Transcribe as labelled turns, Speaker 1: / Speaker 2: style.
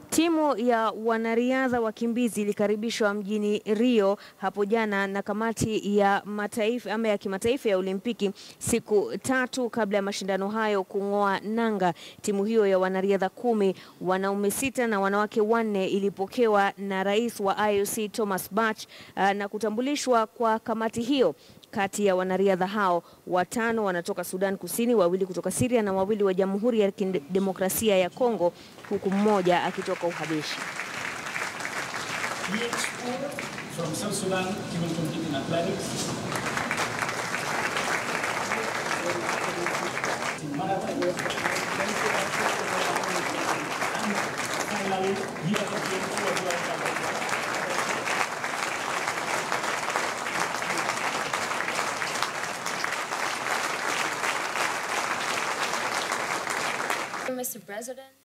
Speaker 1: Timu ya wanariadha wakimbizi ilikaribishwa mjini Rio hapo jana na kamati ya mataifa ama ya kimataifa ya Olimpiki siku tatu kabla ya mashindano hayo kung'oa nanga. Timu hiyo ya wanariadha kumi, wanaume sita na wanawake wanne ilipokewa na rais wa IOC Thomas Bach uh, na kutambulishwa kwa kamati hiyo. Kati ya wanariadha hao watano wanatoka Sudan Kusini, wawili kutoka Syria na wawili wa Jamhuri ya Kidemokrasia ya Kongo, huku mmoja akitoka Uhabeshi.
Speaker 2: Each school from South Sudan will compete in athletics, in marathon, and finally, here at the Games of World Cup.
Speaker 3: Mr. President.